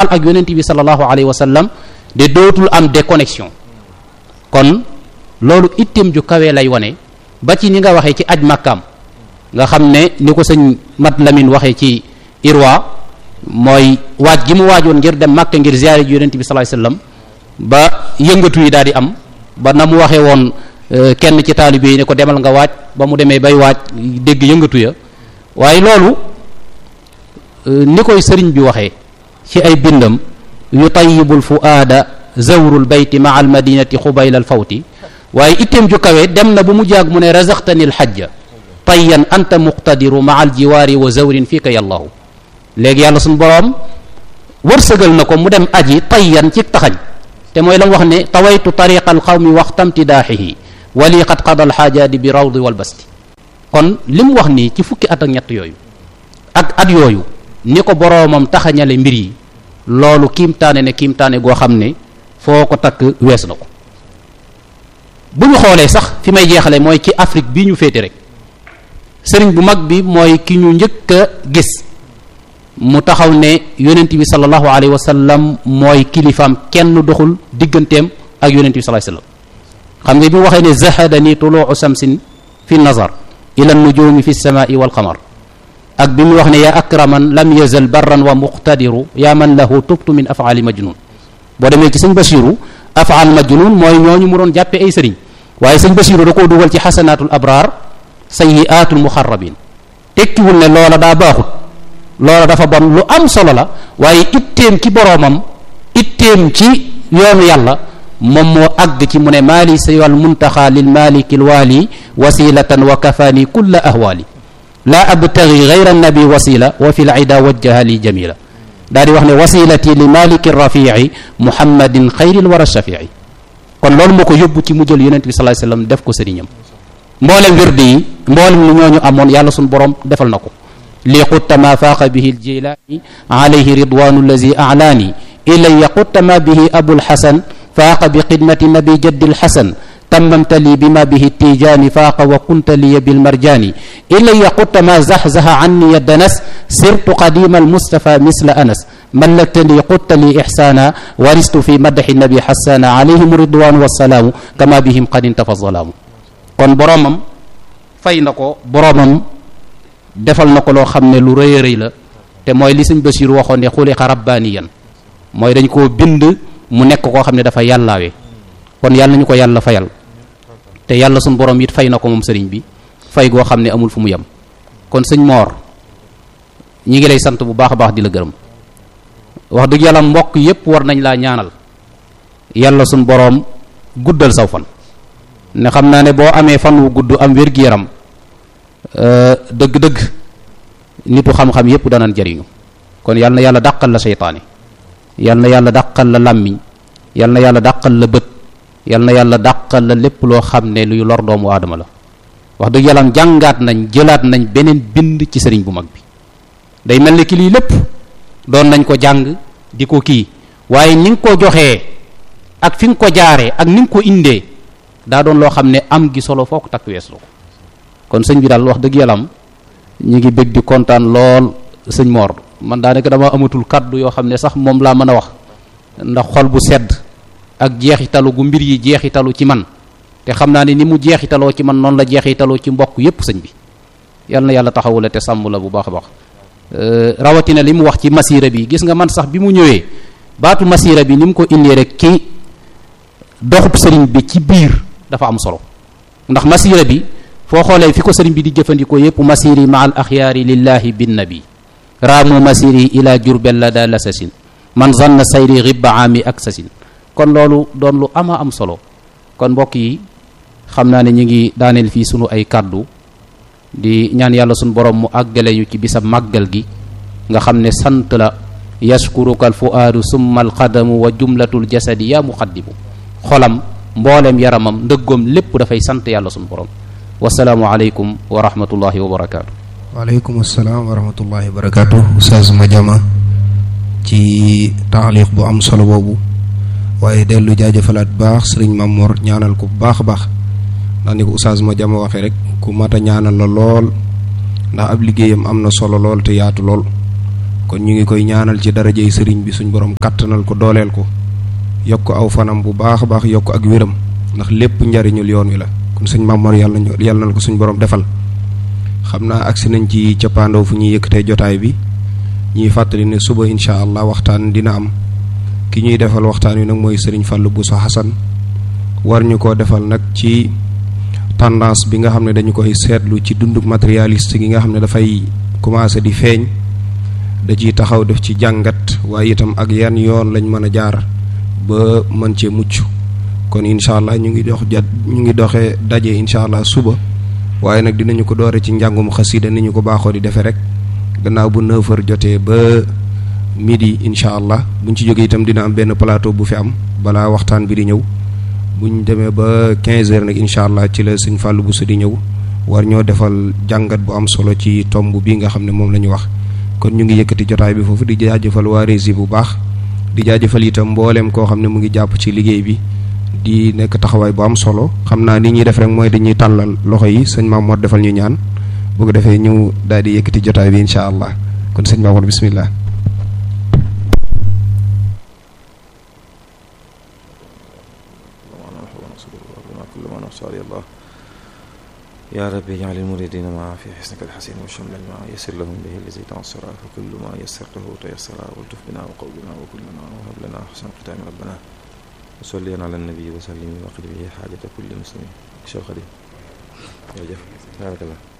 ak yonent bi sallallahu alayhi wa sallam de dootul am déconnexion kon loolu itteem ju kawee lay wane ba ci ni nga waxee ci aj makkaam nga xam ne ni ko sëñ mat lamin waxee ci irwa mooy waaj gi mu waajoon ngir dem makka ngir ziyaare ji yonent bi sallallahu alayhi wa sallam ba yëngatu yi daal di am ba na mu waxee woon kenn ci taalibe yi ne ko demal nga waaj ba mu demee bay waaj dégg yëngatu ya waaye loolu ni koy sëriñ bi waxee ci ay bindam yu tayyibul fuaada zawrul bayti maa al madinati xubayla al fawti waaye itteem ju kawe dem na bu mu jaag mu ne razaqtani al xajja tayyan anta muqtadiru maa al jiwaari wa zawrin fiika yallahu léegi yàlla suñu boroom wërsëgal na ko mu dem aji tayyan ci taxañ te mooy la mu wax ne tawaytu tariqa al qawmi waxtamtidaaxihi wali qad qada al xaajaati bi rawdi wal basti kon li mu wax nii ci fukki at ak ñett yooyu ak at yooyu ni ko boroomam taxañale mbir yi loolu kiimtaane ne kiimtaane goo xam ne foo ko takk wees na ko bu ñu xoolee sax fi may jeexale mooy ci Afrique bii ñu féete rek sëriñ bu mag bi mooy ki ñu njëkk a gis mu taxaw ne yonent bi sallallahu alayhi wa sallam mooy kilifaam kenn doxul digganteem ak yonent bi sallallahu alayhi wa sallam xam nga bi mu waxee ne zahadani tuluu samsin fi nazar ila nujumi fi samai wal qamar ak bi mu wax ne yaa akraman lam yazal barran wa muqtadiru yaa man lahu tubtu min afaali majnun boo demee ci sëñ Basiru afaal majnun mooy ñooñu mu doon jàppe ay sëriñ waaye sëñ Basiru da koo dugal ci xasanaatul abraar sayyiaatul muxarrabin tekkiwul ne loola daa baaxut loola dafa bon lu am solo la waaye itteem ci boroomam itteem ci yoonu yàlla moom moo àgg ci mu ne maali saywal muntaxa lil maliki lwaali wasilatan wa kafaani kulla ahwaali laa abtagi gayra nabi wasila wa fi lida wajjaha li jamila daa di wax ne wasilati li maliki rafii muhammadin xayril wara shafii kon loolu moo ko yóbbu ci mu jël yonent bi sallallahu alayhi wasallam def ko sëriñam mboolem wirdi yi mboolem lu ñooñu amoon yàlla suñu borom defal na ko li xutta ma faaqa bihi aljilaani alayhi ridwanu allazi alaani ilaya xutta ma bihi abulxasan faaqa bi xidmati nabi jaddi alxasan تممت لي بما به التيجان فاق وكنت لي بالمرجان إلي قلت ما زحزح عني الدنس سرت قديم المصطفى مثل أنس ملكتني قلت لي إحسانا ورست في مدح النبي حسانا عليهم الرضوان والسلام كما بهم قد انتفى الظلام kon boromam fay na ko boromam defal na ko loo xam ne lu rëy a rëy la te mooy li sëñ Basiir waxoon ne xuliqa rabbaaniyan mooy dañ koo bind mu nekk koo xam ne dafa yàllaawee kon yàlla ñu ko yàlla fayal te yàlla suñ borom it fay na ko moom sëriñ bi fay goo xam ne amul fu mu yem kon sëñ moor ñi ngi lay sant bu baax a baax di la gërëm wax dëgg yàlla mbokk yépp war nañ laa ñaanal yàlla suñ boroom guddal saw fan ne xam naa ne boo amee fan wu gudd am wér-gi-yaram dëgg-dëgg nitu xam-xam yépp danañ jariñu kon yàlla na yàlla dàqal la seytaane yàlla na yàlla dàqal la làmmiñ yàlla na yàlla dàqal la bët yàlla na yàlla dàqal la lépp loo xam ne luy lor doomu aadama la wax dëgg yàlla jàngaat nañ jëlaat nañ beneen bind ci sëriñ bu mag bi day mel ni ki lii lépp doon nañ ko jàng di ko kii waaye ni nga ko joxee ak fi nga ko jaaree ak ni nga ko indee daa doon loo xam ne am gi solo foo ko takk wees la ko kon sëñ bi daal wax dëgg yàlla am ñu ngi bëgg di kontaan lool sëñ Mor man daanaka dama amatul kaddu yoo xam ne sax moom laa mën a wax ndax xol bu sedd ak jeexitalu gu mbir yi jeexitalu ci man te xam naa ne ni mu jeexitaloo ci man noonu la jeexitaloo ci mbokk yépp sëñ bi yal na yàlla taxawu la te sàmm la bu baax a baax rawatina li mu wax ci masira bi gis nga man sax bi mu ñëwee baatu masira bi ni mu ko indee rek ki doxub sëriñ bi ci biir dafa am solo ndax masira bi foo xoolee fi ko sëriñ bi di jëfandikoo yépp masiri ma al axyaari lillahi bin nabi raamu masiri ila jurbel la daa lasasin man zanna sayri ribba aami ak sasin kon loolu doon lu ama am solo kon mbokk yi xam naa ne ñu ngi daaneel fii sunu ay kàddu di ñaan yàlla sunu borom mu àggale ñu ci bisab màggal gi nga xam ne sant la yashkuruka al fuaadu summa al qadamu wa jumlatul jasadi yaa muqaddimu xolam mbooleem yaramam ndëggoom lépp dafay sant yàlla sunu borom wasalaamu aleykum wa rahmatullahi wa barakaatu waaleykum salaam wa rahmatullahi wa barakaatu Oustaz Madiama ci taaliq bu am solo boobu waaye dellu jaajëfalaat baax sëriñ Mamor ñaanal ko bu baax a baax ndax ni ko Oustaz Madiama waxee rek ku mat a ñaanal la lool ndax ab liggéeyam am na solo lool te yaatu lool kon ñu ngi koy ñaanal ci darajey sëriñ bi suñ borom kattanal ko dooleel ko yokk aw fanam bu baax a baax yokk ak wéram ndax lépp njariñul yoon wi la kon sëñ Mamor yàlla nañu yàlla na ko suñ borom defal xam naa agsi nañ ci cappaandaw fu ñuy yëkkatee jotaay bi ñuy fàttali ne suba incha allah waxtaan dina am ki ñuy defal waxtaan wi nag mooy sëriñ Fallou Bousso Hassan war ñu koo defal nag ci tendance bi nga xam ne dañu koy seetlu ci dunduk matérialiste gi nga xam ne dafay commencé di feeñ da ciy taxaw def ci jàngat waaye itam ak yan yoon lañ mën a jaar ba mën cee mucc kon incha allah ñu ngi dox jat ñu ngi doxee daje incha allah suba waaye nag dinañu ko doore ci njàngum xasida ni ñu ko baaxoo di defee rek gannaaw bu 9 heures jotee ba midi incha allah buñ ci jógee itam dina am benn plateau bu fi am balaa waxtaan bi di ñëw buñ demee ba 15 heures nag incha allah ci la sëñ Fallou Bousso di ñëw war ñoo defal jàngat bu am solo ci tomb bi nga xam ne moom la ñu wax kon ñu ngi yëkkati jotaay bi foofu di jaajëfal waa Rési bu baax di jaajëfal itam mbooleem koo xam ne mu ngi jàpp ci liggéey bi di nekk taxawaay bu am solo xam naa ni ñuy def rek mooy dañuy tàllal loxo yi sëñ Mamour defal ñu ñaan bu ko defee ñu daal di yëkkati jotaay bi incha allah kon sëñ Mamour bismillah يا رب اجعل المريدين معا في حسنك الحسين وشمل الماء يسر لهم به الذي تعسر فكل ما يسرته تيسر والتف بنا وقوبنا وكلنا وهب لنا حسن ختام ربنا وصلي على النبي وسلم وقل به حاجة كل مسلم شيخ خليل يا جف بارك الله